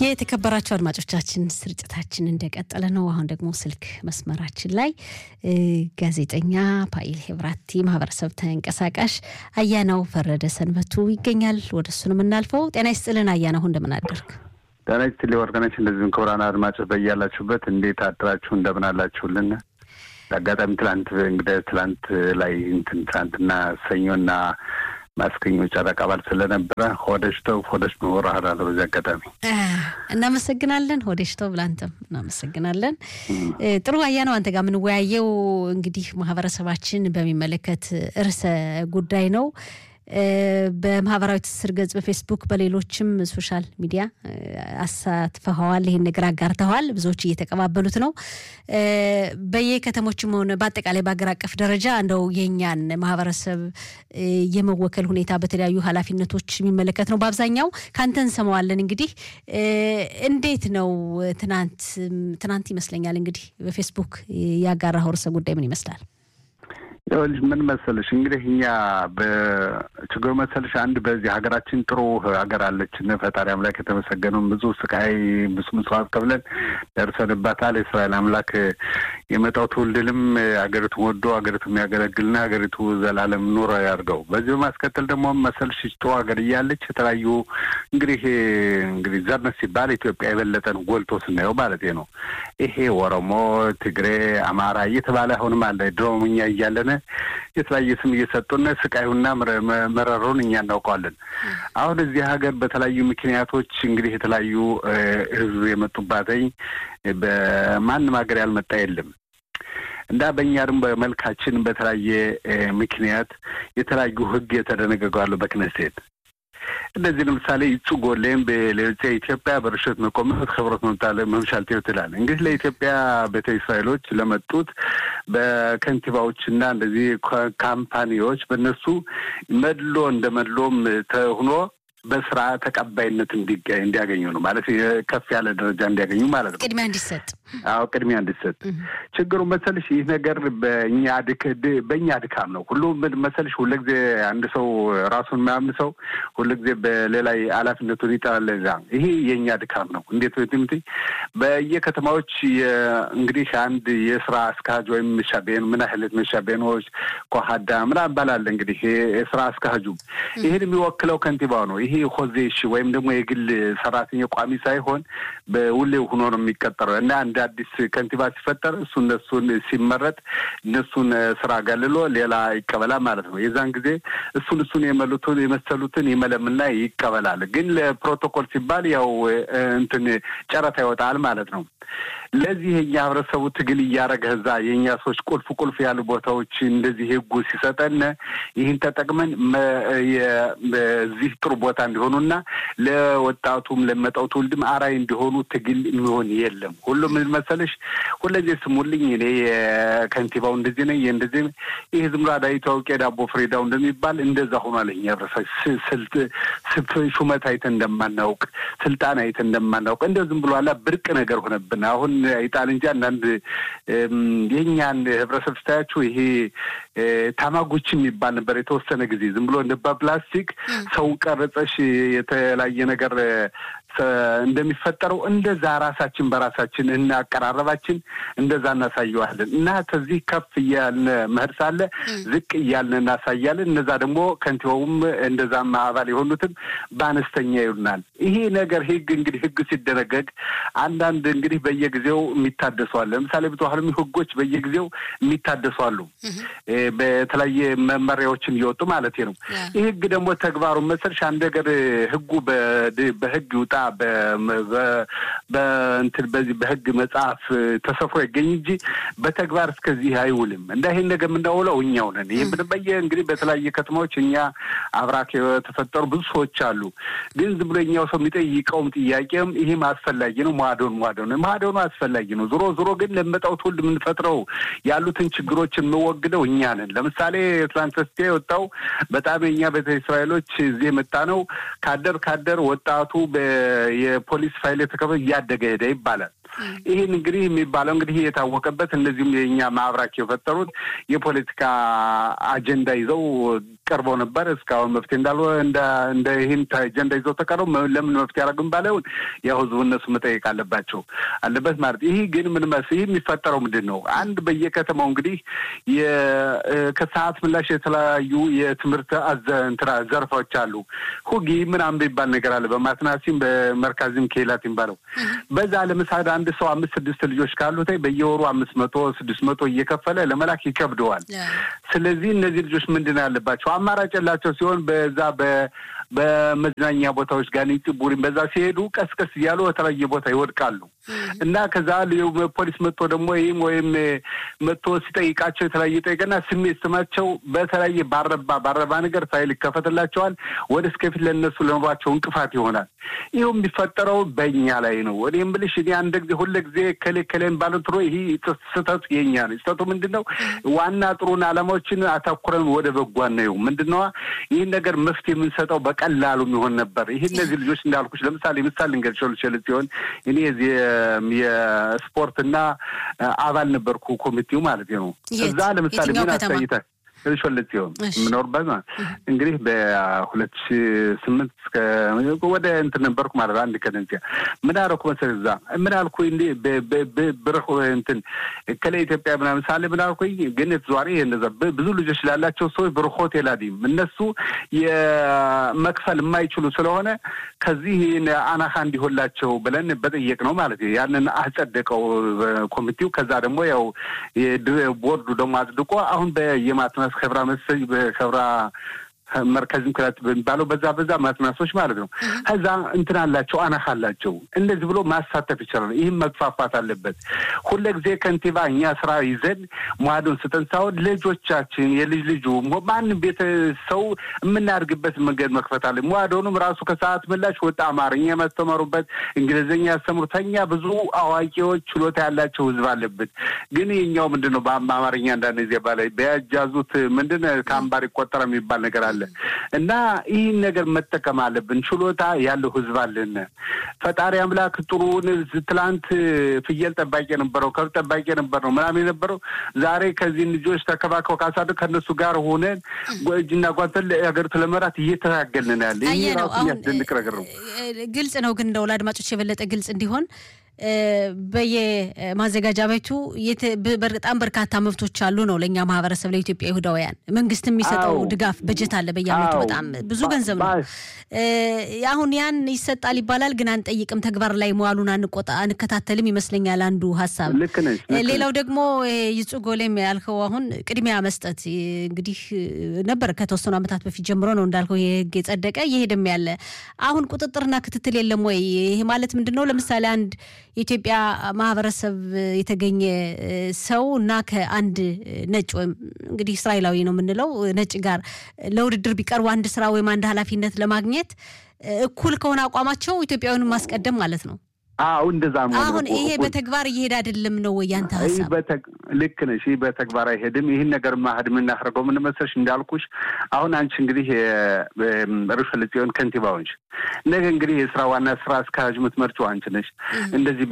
የተከበራችሁ አድማጮቻችን ስርጭታችን እንደቀጠለ ነው። አሁን ደግሞ ስልክ መስመራችን ላይ ጋዜጠኛ ፓይል ሄብራቲ ማህበረሰብ ተንቀሳቃሽ አያናው ፈረደ ሰንበቱ ይገኛል። ወደ እሱ ነው የምናልፈው። ጤና ይስጥልን አያናው፣ እንደምን አደርግ? ጤና ይስጥልኝ ወርቅነች። እንደዚሁም ክቡራን አድማጮች በያላችሁበት እንዴት አድራችሁ እንደምን አላችሁልን? አጋጣሚ ትላንት እንግዲህ ትላንት ላይ እንትን ትላንትና ሰኞና ማስከኞ ጨረቃ በዓል ስለነበረ ሆደሽተው ሆደሽ መወራህል አለ። በዚህ አጋጣሚ እናመሰግናለን። ሆደሽተው ብላንተም እናመሰግናለን። ጥሩ አያ ነው አንተ ጋር የምንወያየው እንግዲህ ማህበረሰባችን በሚመለከት ርዕሰ ጉዳይ ነው። በማህበራዊ ትስስር ገጽ በፌስቡክ በሌሎችም ሶሻል ሚዲያ አሳትፈኸዋል። ይህን ነገር አጋርተዋል። ብዙዎች እየተቀባበሉት ነው። በየከተሞችም ሆነ በአጠቃላይ በሀገር አቀፍ ደረጃ እንደው የእኛን ማህበረሰብ የመወከል ሁኔታ በተለያዩ ኃላፊነቶች የሚመለከት ነው። በአብዛኛው ከአንተ እንሰማዋለን። እንግዲህ እንዴት ነው ትናንት ትናንት ይመስለኛል እንግዲህ በፌስቡክ ያጋራኸው ርዕሰ ጉዳይ ምን ይመስላል? ይኸውልሽ ምን መሰለሽ እንግዲህ እኛ በችግሩ መሰለሽ አንድ በዚህ ሀገራችን ጥሩ ሀገር አለችን። ፈጣሪ አምላክ የተመሰገነውን ብዙ ስቃይ ብዙ መስዋዕት ከፍለን ደርሰንባታል። የእስራኤል አምላክ የመጣው ትውልድንም ሀገሪቱ ወዶ ሀገሪቱ የሚያገለግልና ሀገሪቱ ዘላለም ኑሮ ያድርገው። በዚህ በማስከተል ደግሞ መሰልሽ ጥሩ ሀገር እያለች የተለያዩ እንግዲህ እንግዲህ ዘርነት ሲባል ኢትዮጵያ የበለጠን ጎልቶ ስናየው ማለት ነው። ይሄ ኦሮሞ፣ ትግሬ፣ አማራ እየተባለ አሁንም አለ ድሮም እኛ እያለን የተለያየ ስም እየሰጡን ስቃዩና መረሩን እኛ እናውቀዋለን። አሁን እዚህ ሀገር በተለያዩ ምክንያቶች እንግዲህ የተለያዩ ህዝብ የመጡባተኝ በማንም ሀገር ያልመጣ የለም እና በእኛ ደግሞ በመልካችን በተለያየ ምክንያት የተለያዩ ህግ የተደነገገዋሉ በክነሴት እንደዚህ ለምሳሌ ይጹጎሌም በሌሎች ኢትዮጵያ በርሸት መቆመት ክብረት መምጣለ መምሻል ትላል እንግዲህ ለኢትዮጵያ ቤተ እስራኤሎች ለመጡት በከንቲባዎች እና እንደዚህ ካምፓኒዎች በእነሱ መድሎ እንደ መድሎም ተሆኖ በስራ ተቀባይነት እንዲያገኙ ነው ማለት ከፍ ያለ ደረጃ እንዲያገኙ ማለት ነው። ቅድሚያ እንዲሰጥ አዎ ቅድሚያ እንዲሰጥ። ችግሩ መሰልሽ ይህ ነገር በእኛ በእኛ ድካም ነው። ሁሉ ምን መሰልሽ ሁልጊዜ አንድ ሰው ራሱን የማያምን ሰው ሁልጊዜ በሌላ ኃላፊነቱን ይጠላል። ዛ ይሄ የእኛ ድካም ነው። እንዴት ትምት በየከተማዎች እንግዲህ አንድ የስራ አስካጅ ወይም መሻቤን ምን ያህልት መሻቤኖች ኮሀዳ ምናምን ባላለ እንግዲህ የስራ አስካጁ ይህን የሚወክለው ከንቲባው ነው። ይሄ ሆዜሽ ወይም ደግሞ የግል ሰራተኛ ቋሚ ሳይሆን በውሌው ሆኖ ነው የሚቀጠረው እና እንደ አዲስ ከንቲባ ሲፈጠር እሱ እነሱን ሲመረጥ እነሱን ስራ አገልሎ ሌላ ይቀበላል ማለት ነው። የዛን ጊዜ እሱን እሱን የመሉትን የመሰሉትን ይመለምና ይቀበላል። ግን ለፕሮቶኮል ሲባል ያው እንትን ጨረታ ይወጣል ማለት ነው። ለዚህ የኛ ህብረተሰቡ ትግል እያደረገ እዛ የእኛ ሰዎች ቁልፍ ቁልፍ ያሉ ቦታዎች እንደዚህ ህጉ ሲሰጠን ይህን ተጠቅመን እዚህ ጥሩ ቦታ እንዲሆኑና ለወጣቱም ለመጣው ትውልድም አራይ እንዲሆኑ ትግል የሚሆን የለም። ሁሉም ምን መሰለሽ ሁለዚህ ስሙልኝ እኔ የከንቲባው እንደዚህ ነኝ እንደዚህ ይህ ዝም ብሎ አዳይ ታውቂ ዳቦ ፍሬዳው እንደሚባል እንደዛ ሆኗል። እኛ ህብረተሰብ ሹመት አይተን እንደማናውቅ ስልጣን አይተን እንደማናውቅ እንደ ዝም ብሎ አላ ብርቅ ነገር ሆነብን። አሁን ይጣል እንጂ አንዳንድ የእኛን ህብረተሰብ ስታያችሁ ይሄ ታማጎች የሚባል ነበር የተወሰነ ጊዜ ዝም ብሎ እንደ በፕላስቲክ ሰውን ቀረጸሽ የተለያየ ነገር እንደሚፈጠረው እንደዛ ራሳችን በራሳችን እና አቀራረባችን እንደዛ እናሳየዋለን እና ከዚህ ከፍ እያልን መሄድ ሳለ ዝቅ እያልን እናሳያለን። እነዛ ደግሞ ከንቲባውም እንደዛም አባል የሆኑትም በአነስተኛ ይሉናል። ይሄ ነገር ህግ እንግዲህ ህግ ሲደነገግ አንዳንድ እንግዲህ በየጊዜው የሚታደሰዋል። ለምሳሌ ብዙሀንም ህጎች በየጊዜው የሚታደሷሉ በተለያየ መመሪያዎችን እየወጡ ማለት ነው። ይህ ህግ ደግሞ ተግባሩ መሰልሽ አንድ ነገር ህጉ በህግ ይውጣ በእንትን በዚህ በህግ መጽሐፍ ተሰፍሮ ይገኝ እንጂ በተግባር እስከዚህ አይውልም። እንዳ ይሄን ነገር የምናውለው እኛው ነን። ይህ ምንም በየ እንግዲህ በተለያየ ከተማዎች እኛ አብራክ የተፈጠሩ ብዙ ሰዎች አሉ። ግን ዝም ብሎ እኛው ሰው የሚጠይቀውም ጥያቄም ይህም አስፈላጊ ነው። ማዶን ማዶን ማዶኑ አስፈላጊ ነው። ዞሮ ዞሮ ግን ለመጣው ትውልድ የምንፈጥረው ያሉትን ችግሮችን የምወግደው እኛ ነን። ለምሳሌ ትላንት በስቲያ የወጣው በጣም የእኛ ቤተ እስራኤሎች እዚህ የመጣ ነው ካደር ካደር ወጣቱ የፖሊስ ፋይል የተከፈ እያደገ ሄደ ይባላል። ይህን እንግዲህ የሚባለው እንግዲህ የታወቀበት እነዚህም የእኛ ማህበራቸው የፈጠሩት የፖለቲካ አጀንዳ ይዘው ቀርበው ነበር። እስካሁን መፍትሄ እንዳል እንደ ይህን አጀንዳ ይዘው ተቀረው ለምን መፍትሄ ያደረግም ባላይሆን ያው ህዝቡ እነሱ መጠየቅ አለባቸው አለበት ማለት ይህ ግን ምን መስ ይህ የሚፈጠረው ምንድን ነው? አንድ በየከተማው እንግዲህ ከሰዓት ምላሽ የተለያዩ የትምህርት እንትና ዘርፎች አሉ። ሁጊ ምናምን የሚባል ነገር አለ። በማትናሲም በመርካዝም ኬላት የሚባለው በዛ ለምሳሌ አንድ ሰው አምስት ስድስት ልጆች ካሉት በየወሩ አምስት መቶ ስድስት መቶ እየከፈለ ለመላክ ይከብደዋል። ስለዚህ እነዚህ ልጆች ምንድን ያለባቸው አማራጭ የላቸው ሲሆን በዛ በመዝናኛ ቦታዎች ጋር ቡሪን በዛ ሲሄዱ ቀስቀስ እያሉ በተለያየ ቦታ ይወድቃሉ እና ከዛ ፖሊስ መጥቶ ደግሞ ይህም ወይም መጥቶ ሲጠይቃቸው የተለያየ ጠይቀና ስሜት ስማቸው በተለያየ ባረባ ባረባ ነገር ፋይል ይከፈትላቸዋል። ወደ እስከፊት ለእነሱ ለኑሯቸው እንቅፋት ይሆናል። ይኸው የሚፈጠረው በእኛ ላይ ነው። እኔ የምልሽ እኔ አንድ ጊዜ ሁለ ጊዜ ከሌ ከሌን ባለትሮ ይህ ስህተቱ የኛ ነው። ስህተቱ ምንድን ነው? ዋና ጥሩን ዓላማዎችን አተኩረን ወደ በጎ ነው ምንድን ነዋ ይህን ነገር መፍትሄ የምንሰጠው በቀላሉ የሚሆን ነበር። ይህ እነዚህ ልጆች እንዳልኩሽ ለምሳሌ ምሳሌ ልንገርሽ ልችል ሲሆን እኔ የስፖርትና አባል ነበርኩ ኮሚቴው ማለት ነው። እዛ ለምሳሌ ምን አሳይተ ሾለት ሲሆን የምኖርበት እንግዲህ በሁለት ሺ ስምንት እስከ ወደ እንትን ነበርኩ ማለት አንድ ከደንሲያ ምን አደረኩ መሰለኝ እዛ ምን አልኩ እንዲ ብርህ እንትን ከለ ኢትዮጵያ ምናምን ሳለ ምን አልኩኝ ግን የተዘዋሪ እንደዛ ብዙ ልጆች ላላቸው ሰዎች ብር ሆቴል አዲም እነሱ የመክፈል የማይችሉ ስለሆነ ከዚህ አናካ እንዲሆንላቸው ብለን በጠየቅ ነው ማለት ያንን አጸደቀው ኮሚቴው። ከዛ ደግሞ ያው ቦርዱ ደግሞ አጽድቆ አሁን በየማትናስ ከብራ መሰኝ በከብራ መርከዝም ክላት በሚባለው በዛ በዛ ማትናሶች ማለት ነው። ከዛ እንትን አላቸው አናህ አላቸው። እንደዚህ ብሎ ማሳተፍ ይችላል። ይህም መግፋፋት አለበት። ሁለ ጊዜ ከንቲባ እኛ ስራ ይዘን መዋዶን ስጠን ሳይሆን ልጆቻችን የልጅ ልጁ ማንም ቤተ ሰው የምናድግበት መንገድ መክፈት አለ። መዋዶኑም ራሱ ከሰዓት ምላሽ ወጣ አማርኛ የሚያስተምሩበት እንግሊዝኛ ያስተምሩ ተኛ ብዙ አዋቂዎች ችሎታ ያላቸው ህዝብ አለበት። ግን የኛው ምንድን ነው በአማርኛ አንዳንድ ጊዜ ባላይ በያጃዙት ምንድን ከአምባር ይቆጠረ የሚባል ነገር አለ እና ይህን ነገር መጠቀም አለብን። ችሎታ ያለው ህዝብ አለን። ፈጣሪ አምላክ ጥሩውን ትላንት ፍየል ጠባቂ የነበረው ከብት ጠባቂ የነበር ነው ምናምን የነበረው ዛሬ ከዚህ ልጆች ተከባከው ካሳደግ ከእነሱ ጋር ሆነን እጅና ጓንተን ሀገሪቱ ለመራት እየተታገልን ያለ ይህ ራሱ የሚያስደንቅ ነገር ነው። ግልጽ ነው። ግን እንደው ለአድማጮች የበለጠ ግልጽ እንዲሆን በየማዘጋጃ ቤቱ በጣም በርካታ መብቶች አሉ ነው ለእኛ ማህበረሰብ ለኢትዮጵያ ይሁዳውያን መንግስት የሚሰጠው ድጋፍ በጀት አለ በየአመቱ በጣም ብዙ ገንዘብ ነው። አሁን ያን ይሰጣል ይባላል፣ ግን አንጠይቅም፣ ተግባር ላይ መዋሉን አንቆጣ አንከታተልም ይመስለኛል አንዱ ሀሳብ። ሌላው ደግሞ ይጹ ጎሌም ያልከው አሁን ቅድሚያ መስጠት እንግዲህ ነበር ከተወሰኑ ዓመታት በፊት ጀምሮ ነው እንዳልከው ይሄ ህግ የጸደቀ እየሄደም ያለ አሁን ቁጥጥርና ክትትል የለም ወይ? ይሄ ማለት ምንድን ነው? ለምሳሌ አንድ የኢትዮጵያ ማህበረሰብ የተገኘ ሰው እና ከአንድ ነጭ ወይም እንግዲህ እስራኤላዊ ነው የምንለው ነጭ ጋር ለውድድር ቢቀርቡ አንድ ስራ ወይም አንድ ኃላፊነት ለማግኘት እኩል ከሆነ አቋማቸው ኢትዮጵያውያንን ማስቀደም ማለት ነው። አዎ እንደዛ ነው። አሁን ይሄ በተግባር እየሄደ አይደለም ነው ወይ ያንተ ሀሳብ? ልክ ነሽ። ይህ በተግባር አይሄድም። ይህን ነገር ማህድ የምናደርገው ምን መሰለሽ እንዳልኩሽ አሁን አንቺ እንግዲህ ርዕሰ ጽዮን ከንቲባ ሆንሽ፣ ነገ እንግዲህ የስራ ዋና ስራ አስኪያጅ የምትመርጪው አንቺ ነሽ። እንደዚህ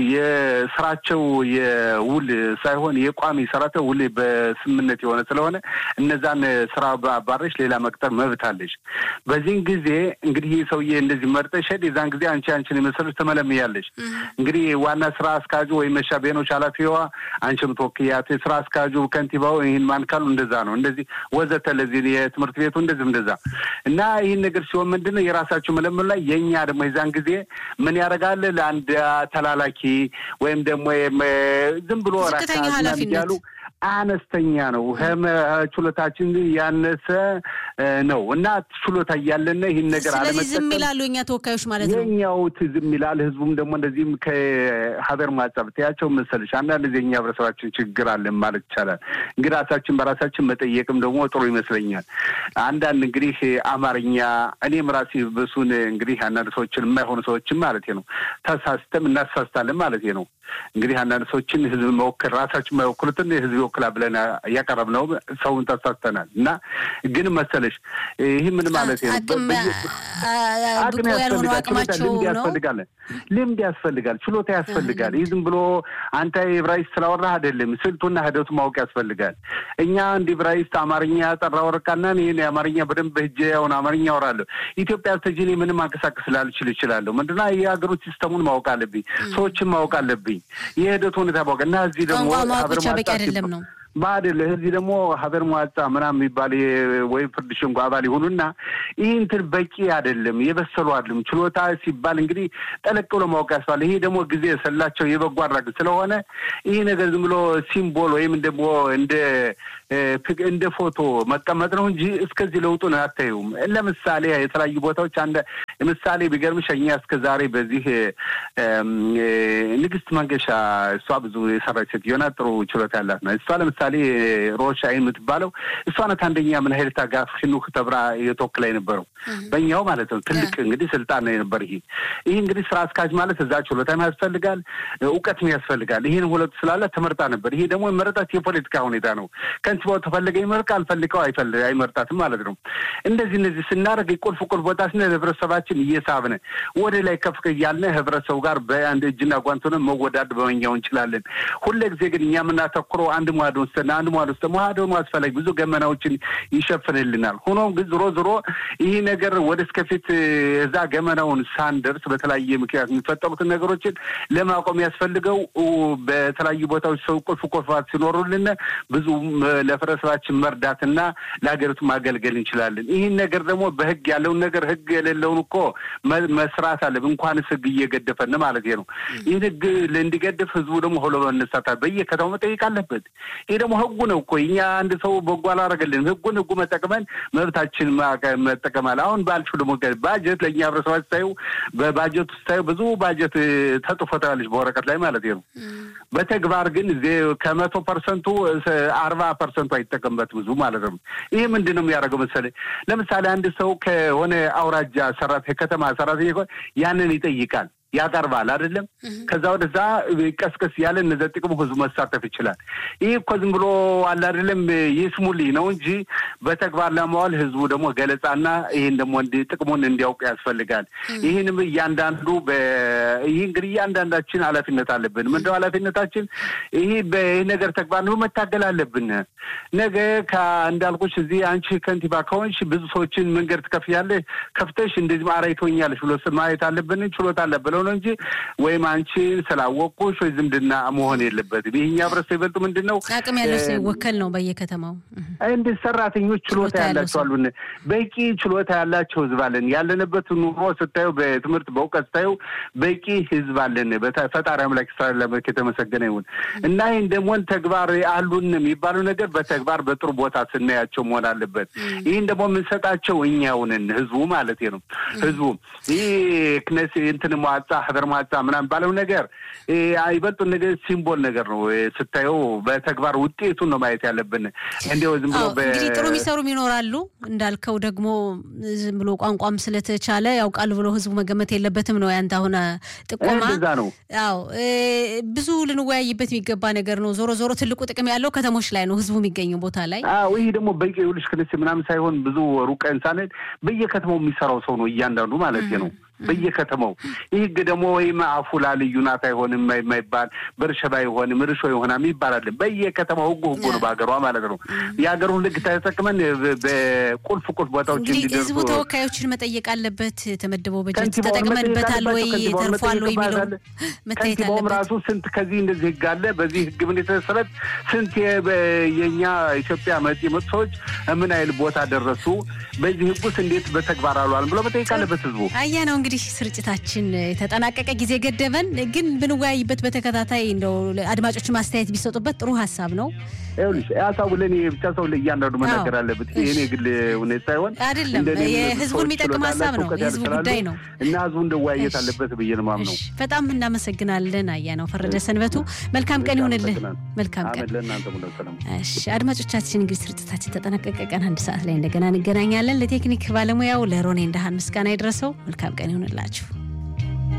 የስራቸው የውል ሳይሆን የቋሚ ሰራተው ውል በስምምነት የሆነ ስለሆነ እነዛን ስራ ባረሽ ሌላ መቅጠር መብት አለሽ። በዚህን ጊዜ እንግዲህ ይህ ሰውዬ እንደዚህ መርጠሽ ሄድ የዛን ጊዜ አንቺ አንቺን የመሰለሽ ተመለምያለሽ እንግዲህ ዋና ስራ አስኪያጁ ወይም መሻ ቤኖች ኃላፊዋ አንቺ ምትወክያት ስራ አስኪያጁ ከንቲባው ይህን ማን ካሉ እንደዛ ነው እንደዚህ ወዘተ ለዚህ የትምህርት ቤቱ እንደዚህም እንደዛ እና ይህን ነገር ሲሆን ምንድን ነው የራሳችሁ መለመል ላይ የእኛ ደግሞ የዛን ጊዜ ምን ያደርጋል ለአንድ ተላላኪ ወይም ደግሞ ዝም ብሎ ራካ ያሉ አነስተኛ ነው። ችሎታችን ያነሰ ነው እና ችሎታ እያለን ይህን ነገር ስለዚህ ዝም ይላሉ የኛ ተወካዮች ማለት ነው። የኛው ዝም ይላል። ህዝቡም ደግሞ እንደዚህም ከሀገር ማጻብ ትያቸው መሰለሽ አንዳንድ ጊዜ የኛ ህብረተሰባችን ችግር አለን ማለት ይቻላል። እንግዲህ ራሳችን በራሳችን መጠየቅም ደግሞ ጥሩ ይመስለኛል። አንዳንድ እንግዲህ አማርኛ እኔም ራሴ ብሱን እንግዲህ አንዳንድ ሰዎችን የማይሆኑ ሰዎችን ማለት ነው ተሳስተም እናሳስታለን ማለት ነው። እንግዲህ አንዳንድ ሰዎችን ህዝብ መወከል ራሳችን የማይወክሉትን ህዝብ ይወክላል ብለን እያቀረብነው ሰውን ተሳስተናል እና ግን መሰለሽ መሰለሽ ይህ ምን ማለት ነው? ብቁ ያልሆኑ አቅማቸው ልምድ ያስፈልጋል። ልምድ ያስፈልጋል። ችሎታ ያስፈልጋል። ይህ ዝም ብሎ አንተ ዕብራይስጥ ስላወራህ አይደለም። ስልቱና ሂደቱ ማወቅ ያስፈልጋል። እኛ እንደ ዕብራይስጥ አማርኛ ጠራ ወረቃና ይህን የአማርኛ በደንብ ሂጄ አሁን አማርኛ አወራለሁ። ኢትዮጵያ ስተጅኔ ምንም አንቀሳቀስ ላልችል እችላለሁ። ምንድና የሀገሮች ሲስተሙን ማወቅ አለብኝ። ሰዎችን ማወቅ አለብኝ። የሂደቱ ሁኔታ ማወቅ እና እዚህ ደግሞ ማወቅ ብቻ በቂ አይደለም ነው ባድል እዚህ ደግሞ ሀገር መዋጻ ምናምን የሚባል ወይም ፍርድ ሸንጎ አባል ይሆኑና ይህ እንትን በቂ አይደለም፣ የበሰሉ አይደለም። ችሎታ ሲባል እንግዲህ ጠለቅ ብሎ ማወቅ ያስባል። ይሄ ደግሞ ጊዜ የሰላቸው የበጎ አድራጎት ስለሆነ ይህ ነገር ዝም ብሎ ሲምቦል ወይም ደግሞ እንደ እንደ ፎቶ መቀመጥ ነው እንጂ እስከዚህ ለውጡን አታዩም። ለምሳሌ የተለያዩ ቦታዎች አንድ ምሳሌ ቢገርምሽ እኛ እስከ ዛሬ በዚህ ንግስት መንገሻ እሷ ብዙ የሰራች ሴትዮ ናት። ጥሩ ችሎታ ያላት ነው። እሷ ለምሳሌ ሮሽ አይን የምትባለው እሷ ናት። አንደኛ ምን ሀይል ታጋ ፊኑክ ተብራ የተወክላ የነበረው በእኛው ማለት ነው። ትልቅ እንግዲህ ስልጣን ነው የነበር። ይሄ ይህ እንግዲህ ስራ አስካጅ ማለት እዛ ችሎታም ያስፈልጋል፣ እውቀትም ያስፈልጋል። ይህን ሁለቱ ስላለ ተመርጣ ነበር። ይሄ ደግሞ የመረጣት የፖለቲካ ሁኔታ ነው። ከንቲባው ተፈለገ ይመርቅ፣ አልፈልገው አይመርጣትም ማለት ነው። እንደዚህ እነዚህ ስናደርግ ቁልፍ ቁልፍ ቦታ ስነ ህብረተሰባችን እየሳብነ ወደ ላይ ከፍ እያልን ህብረተሰቡ ጋር በአንድ እጅና ጓንት ሆነን መወዳድ በመኛው እንችላለን። ሁለ ጊዜ ግን እኛ የምናተኩረው አንድ ሟድ ውስጥ አንድ ሟድ ውስጥ ሟድ ሆኖ አስፈላጊ ብዙ ገመናዎችን ይሸፍንልናል። ሆኖም ግን ዞሮ ዞሮ ይህ ነገር ወደ እስከፊት እዛ ገመናውን ሳንደርስ በተለያየ ምክንያት የሚፈጠሩትን ነገሮችን ለማቆም ያስፈልገው በተለያዩ ቦታዎች ሰው ቁልፍ ቁልፋት ሲኖሩልን ብዙ ለህብረተሰባችን መርዳትና ለሀገሪቱ ማገልገል እንችላለን። ይህን ነገር ደግሞ በህግ ያለውን ነገር ህግ የሌለውን እኮ መስራት አለብን። እንኳንስ ህግ እየገደፈን ማለት ነው። ይህን ህግ እንዲገድፍ ህዝቡ ደግሞ ሆሎ መነሳታል። በየከተማው መጠየቅ አለበት። ይህ ደግሞ ህጉ ነው እኮ እኛ አንድ ሰው በጎ አላረገልንም። ህጉን ህጉ መጠቅመን መብታችን መጠቀም አለ። አሁን ባልሽው ደግሞ ባጀት ለእኛ ህብረተሰባ ስታዩ በባጀት ስታዩ ብዙ ባጀት ተጽፎ ታያለች በወረቀት ላይ ማለት ነው። በተግባር ግን ከመቶ ፐርሰንቱ አርባ ፐርሰንቱ አይጠቀምበት ብዙ ማለት ነው። ይህ ምንድን ነው የሚያደርገው መሰለኝ? ለምሳሌ አንድ ሰው ከሆነ አውራጃ ሰራት ከተማ ሰራተኛ ያንን ይጠይቃል ያቀርባል አይደለም። ከዛ ወደዛ ቀስቀስ ያለ እነዚ ጥቅሙ ህዝቡ መሳተፍ ይችላል። ይህ እኮ ዝም ብሎ አለ አይደለም ይስሙልኝ ነው እንጂ በተግባር ለማዋል ህዝቡ ደግሞ ገለጻና ይህን ደግሞ ጥቅሙን እንዲያውቅ ያስፈልጋል። ይህንም እያንዳንዱ ይህ እንግዲህ እያንዳንዳችን ኃላፊነት አለብን። ምንድነው ኃላፊነታችን? ይህ በይህ ነገር ተግባር ነው መታገል አለብን። ነገ እንዳልኩሽ እዚህ አንቺ ከንቲባ ከሆንሽ ብዙ ሰዎችን መንገድ ትከፍያለሽ። ከፍተሽ እንደዚህ አራይቶኛለሽ ብሎ ማየት አለብን። ችሎታ አለ ብለው ነው እንጂ ወይም አንቺ ስላወቅኩሽ ወይ ዝምድና መሆን የለበትም። ይህኛ ህብረተሰብ ይበልጡ ምንድን ነው አቅም ያለው ሰው ይወከል ነው በየከተማው እንደ ሰራተኞች ችሎታ ያላቸው አሉን። በቂ ችሎታ ያላቸው ህዝብ አለን። ያለንበት ኑሮ ስታዩ፣ በትምህርት በእውቀት ስታዩ በቂ ህዝብ አለን። ፈጣሪ አምላክ እስራኤል አምላክ የተመሰገነ ይሁን እና ይህን ደግሞ ተግባር አሉን የሚባለው ነገር በተግባር በጥሩ ቦታ ስናያቸው መሆን አለበት። ይህን ደግሞ የምንሰጣቸው እኛውንን ህዝቡ ማለት ነው። ህዝቡ ይህ ክነስ እንትን መዋጻ ህበር መዋጻ ምናምን ባለው ነገር ይበልጡ ነገር ሲምቦል ነገር ነው። ስታየው በተግባር ውጤቱን ነው ማየት ያለብን። እንዲያው ዝም ብሎ እንግዲህ ጥሩ የሚሰሩም ይኖራሉ እንዳልከው ደግሞ ዝም ብሎ ቋንቋም ስለተቻለ ያውቃሉ ብሎ ህዝቡ መገመት የለበትም ነው ያንተ አሁን ጥቆማ ነው። አዎ ብዙ ልንወያይበት የሚገባ ነገር ነው። ዞሮ ዞሮ ትልቁ ጥቅም ያለው ከተሞች ላይ ነው፣ ህዝቡ የሚገኘው ቦታ ላይ። አዎ ይህ ደግሞ በቂ ይኸውልሽ ክንስ ምናምን ሳይሆን ብዙ ሩቅ እንሳነት በየከተማው የሚሰራው ሰው ነው እያንዳንዱ ማለት ነው በየከተማው ይህ ህግ ደግሞ ወይም አፉላ ልዩ ናት አይሆንም የማይባል በርሸባ አይሆንም ርሾ ይሆናል ይባላል። በየከተማው ህጉ ህጉ ነው በሀገሯ ማለት ነው። የሀገሩን ህግ ተጠቅመን በቁልፍ ቁልፍ ቦታዎች እንግዲህ ህዝቡ ተወካዮችን መጠየቅ አለበት። የተመደበው በጀት ተጠቅመንበታል ወይ ተርፏል ወይ የሚለው መታየት ከንቲባውም አለበት። ራሱ ስንት ከዚህ እንደዚህ ህግ አለ በዚህ ህግ ምን የተሰረት ስንት የእኛ ኢትዮጵያ መጤ መጡ ሰዎች ምን አይል ቦታ ደረሱ በዚህ ህግ ውስጥ እንዴት በተግባር አሏል ብሎ መጠየቅ አለበት ህዝቡ። አያ ነው እንግዲህ ስርጭታችን የተጠናቀቀ ጊዜ ገደበን፣ ግን ብንወያይበት በተከታታይ እንደው አድማጮች ማስተያየት ቢሰጡበት ጥሩ ሀሳብ ነው። ይኸውልሽ ሀሳቡ ለእኔ ብቻ ሰው ለእያንዳንዱ መናገር አለበት። የእኔ ግል ሁኔታ ሳይሆን አይደለም እንደኔ የህዝቡን ሰዎች የሚጠቅም ችሎታ ሀሳብ ነው፣ ያላቸው የህዝቡ እውቀት ጉዳይ ስላሉ ነው። እና ህዝቡ እንደወያየት እሺ። አለበት ብዬ ነው የማምነው። እሺ፣ በጣም እናመሰግናለን። አያ ነው ፈረደ ሰንበቱ። መልካም ቀን ይሁንልህ። መልካም ቀን። አመት ለእናንተ ሙሉ ሰላም። እሺ አድማጮቻችን እንግዲህ ስርጭታችን ተጠናቀቀ። ቀን አንድ ሰዓት ላይ እንደገና እንገናኛለን። ለቴክኒክ ባለሙያው ለሮኔ እንዳሃን ምስጋና ይድረሰው። መልካም ቀን ይሁንላችሁ።